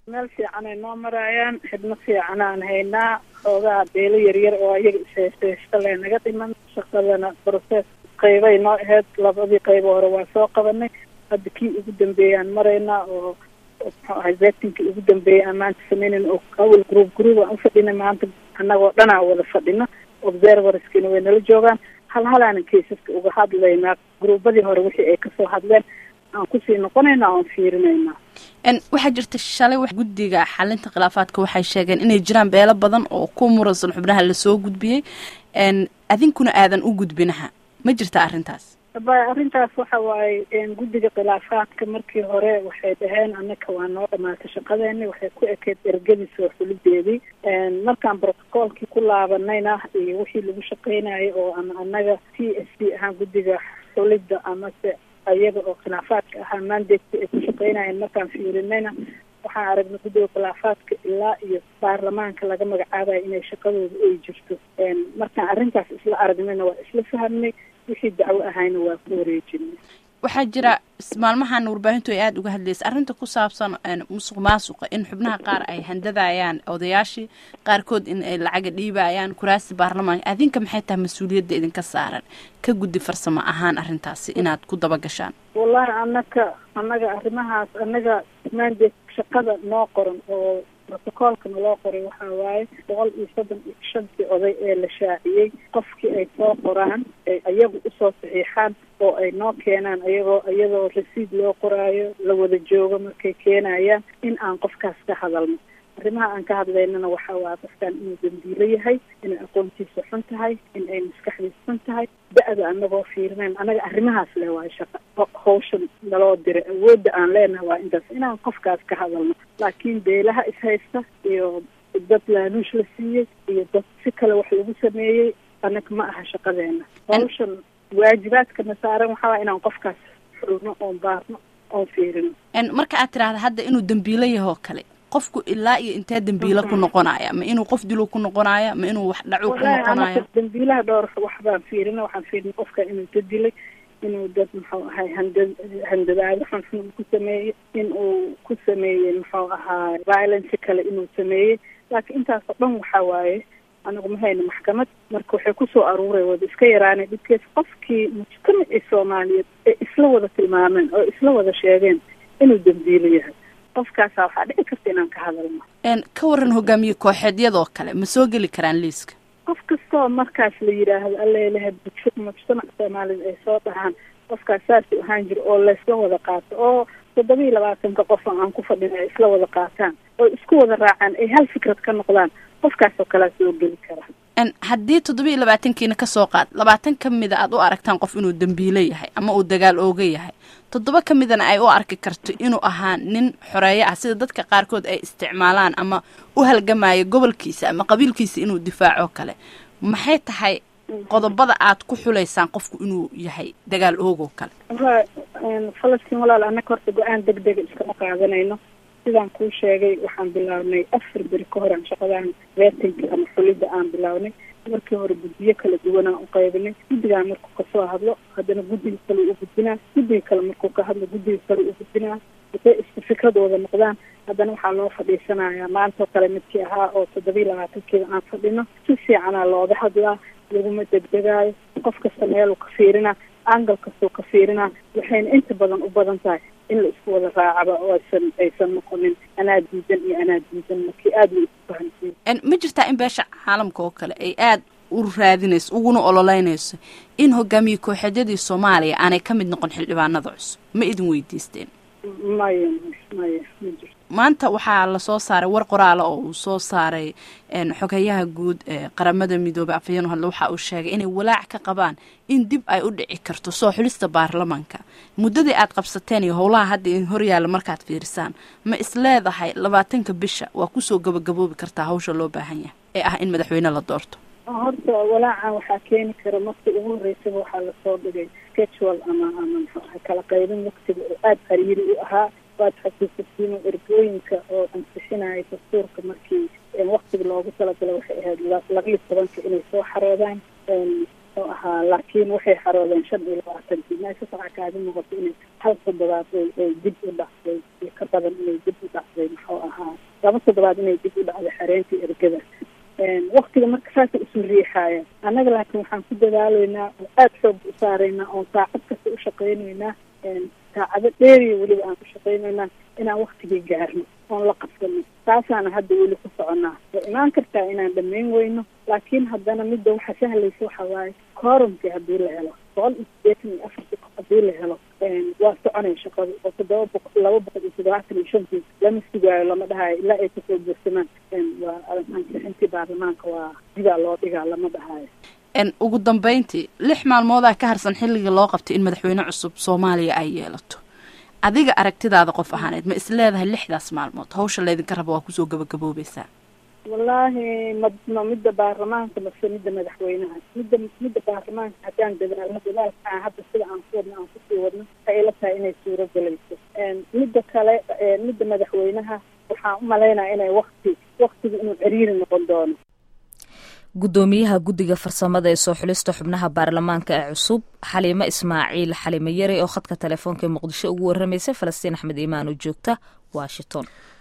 meel fiican ay noo maraayaan xidmo fiican aan haynaa xoogaa beelo yaryar oo ayaga ishaysta le naga dhiman shaqadana process qaybay noo ahayd labadii qaybo hore waa soo qabanay hadda kii ugu dambeeyaan maraynaa oo muxuu ahay zetinkii ugu dambeeyay aan maanta sameynayn oo awal group group aan ufadhinay maanta annagoo dhanaa wada fadhino observerskina way nala joogaan hal halaanan kaysaska uga hadlaynaa gruubadii hore wixii ay kasoo hadleen aan kusii noqonaynaa oan fiirinaynaa waxaa jirta shalay wax guddiga xalinta khilaafaadka waxay sheegeen inay jiraan beelo badan oo ku muransan xubnaha lasoo gudbiyey adinkuna aadan u gudbinaha ma jirta arrintaas ba arrintaas waxa waaye guddiga khilaafaadka markii hore waxay dhaheen annaka waa noo dhamaatay shaqadeeni waxay ku ekeyd ergadii soo xulideedii markaan brotocoolkii ku laabanayna iyo wixii lagu shaqeynayay oo ama annaga t s d ahaan guddiga xulidda amase ayaga oo khilaafaadka ahaa mandate ay ku shaqeynayeen markaan fiirinayna waxaan aragnay guddiga khilaafaadka ilaa iyo baarlamaanka laga magacaabayo inay shaqadooda ay jirto markaan arrintaas isla aragnayna waa isla fahamnay wixii dacwo ahayna waa ku wareejinay waxaa jira maalmahan warbaahintu ay aada uga hadlaysa arrinta ku saabsan musuq maasuqa in xubnaha qaar ay handadayaan odayaashii qaarkood in ay lacaga dhiibayaan kuraasi baarlamaanka adinka maxay tahay mas-uuliyadda idinka saaran ka guddi farsamo ahaan arrintaasi inaad ku daba gashaan wallahi annaka annaga arrimahaas annaga mandate shaqada noo qoran oo protocoolka naloo qoray waxaa waaye boqol iyo soddon iyo shantii oday ee la shaaciyey qofkii ay soo qoraan ay ayagu usoo saxiixaan oo ay noo keenaan ayagoo iyadoo rasiid loo qoraayo la wada joogo markay keenayaan in aan qofkaas ka hadalno arrimaha aan ka hadlaynana waxaa waaya qofkan inuu dambiilo yahay inay aqoontiisa xun tahay in ay maskaxdiisa xun tahay da-da anagoo fiirinayn annaga arrimahaas le waayo shaqa hawshan naloo diray awoodda aan leenahay waa intaas inaan qofkaas ka hadalno laakiin beelaha ishaysta iyo dad laaluush la siiyey iyo dad si kale wax lagu sameeyey annaga ma aha shaqadeena hawshan waajibaadkana saaran waxaa waaya inaan qofkaas xulno oon baarno oon fiirino marka aad tiraahda hadda inuu dambiilo yahoo kale qofku ilaa iyo intee dambiilo ku noqonaya ma inuu qof dilo ku noqonaya ma inuu wax dhacu ku noqonaya dambiilaha dhowr waxbaan fiirina waxaan fiirina qofka inuu dad dilay inuu dad muxuu ahay handa handadaado xunxun uu ku sameeyey in uu ku sameeyey muxuu ahaa violence kale inuu sameeyey laakiin intaasoo dhan waxaa waaye anagu ma hayno maxkamad marka waxay kusoo aruuray wada iska yaraanay dhibkees qofkii mujtamacii soomaaliyeed ee isla wada tilmaameen oo isla wada sheegeen inuu dambiilo yahay qofkaasa waxaa dhici karta inaan ka hadalno ka waran hogaamiye kooxeedyadoo kale ma soo geli karaan liiska qof kastoo markaas la yidhaahdo allaleha mujtamac soomaaliyed ay soo dhahaan qofkaas saasuu ahaan jiro oo laysla wada qaato oo toddoba iyo labaatanka qof aan ku fadhina ay isla wada qaataan oo isku wada raacaan ay hal fikrad ka noqdaan qofkaasoo kalea soo geli kara haddii toddoba iyo labaatankiina kasoo qaad labaatan ka mida aad u aragtaan qof inuu dambiilo yahay ama uu dagaal ooga yahay toddoba ka midana ay u arki karto inuu ahaa nin xoreeyo ah sida dadka qaarkood ay isticmaalaan ama u halgamayo gobolkiisa ama qabiilkiisa inuu difaaco kale maxay tahay qodobada aad ku xulaysaan qofku inuu yahay dagaal oogoo kale falastiin walaal annaka horta go-aan deg dega iskama qaadanayno sidaan kuu sheegay waxaan bilaabnay afar beri ka hor aan shaqadaan vetinka ama xulidda aan bilaabnay markii hore guddiyo kala duwanaan u qaybinay guddigaan markuu kasoo hadlo haddana guddiga kale u gudbinaa guddiga kale markuu ka hadlo guddiga kale u gudbinaa haday isku fikradooda noqdaan haddana waxaa loo fadhiisanayaa maantoo kale midkii ahaa oo toddobiiy labaatankiiba aan fadhino si fiicanaa looga hadlaa laguma degdegaayo qof kasta meeluu ka fiirinaa angal kastuu ka fiirinaa waxayna inta badan u badan tahay in la isku wada raacaba oo aysan aysan noqonin anaa diidan iyo anaa diidan markii aada la isku fahamsiin ma jirtaa in beesha caalamka oo kale ay aada u raadinayso uguna ololeynayso in hogaamiye kooxeedyadii soomaaliya aanay ka mid noqon xildhibaanada cusub ma idin weydiisteen maya maya ma jirto maanta waxaa lasoo saaray war qoraala oo uu soo saaray xogayaha guud ee qaramada midoobey afhayeen hadle waxa uu sheegay inay walaac ka qabaan in dib ay u dhici karto soo xulista baarlamaanka muddadii aad qabsateen iyo howlaha hadda in horyaalla markaad fiirisaan ma is leedahay labaatanka bisha waa kusoo gabagaboobi kartaa hawsha loo baahan yahay ee ah in madaxweyne la doorto horta walaacan waxaa keeni kara markii ugu horreysaba waxaa lasoo dhigay schedule ama ama maxaa kala qaybin waktiga oo aada hariiri u ahaa waad xasuusasiino ergooyinka oo ansixinaya dastuurka markii waktiga loogu talagalay waxay ahayd labiiyo tobanka inay soo xaroodaan oo ahaa laakiin waxay xaroodeen shan iyo labaatankii meesha waxaa kaaga muuqato inay hal toddobaad ay dib u dhacday iyo ka badan inay dib u dhacday muxuu ahaa laba toddobaad inay dib u dhacdo xareyntii ergada waktiga marka saasay isu riixaayeen annaga laakiin waxaan ku dadaaleynaa oo aada xoog u saaraynaa oon saacad kasta u shaqaynaynaa saacado dheeriya weliba aan ku shaqaynaynaa inaan waktigii gaarno oon la qabsano taasaana hadda weli ku soconaa way imaan kartaa inaan dhamayn weyno laakiin haddana midda waxa sahlaysa waxa waaye koorumkii haddii la helo boqol iyo sideetan iyo afartii qof haddii la helo waa soconay shaqada oo toddoba boqo laba boqol iyo toddobaatan iyo shantii lama sugaayo lama dhahayo ilaa ay kasoo buursamaan waa ansixintii baarlamaanka waa dibaa loo dhigaa lama dhahayo ugu dambeyntii lix maalmoodaa ka harsan xilligii loo qabtay in madaxweyne cusub soomaaliya ay yeelato adiga aragtidaada qof ahaaneed ma is leedahay lixdaas maalmood hawsha laydinka raba waa kusoo gabagaboobaysaa wallaahi ma ma midda baarlamaanka mase midda madaxweynaha midda midda baarlamaanka haddaan dadaalno dadaalka aan hadda sida aan ku wadno aan kusii wadno waxay ila tahay inay suuro gelayso midda kale midda madaxweynaha waxaan u malaynaya inay wakti waktiga inuu ciriiri noqon doono guddoomiyaha guddiga farsamada ee soo xulista xubnaha baarlamaanka ee cusub xaliimo ismaaciil xalimo yare oo khadka telefoonka ee muqdisho ugu warramaysay falastiin axmed iimaan oo joogta washington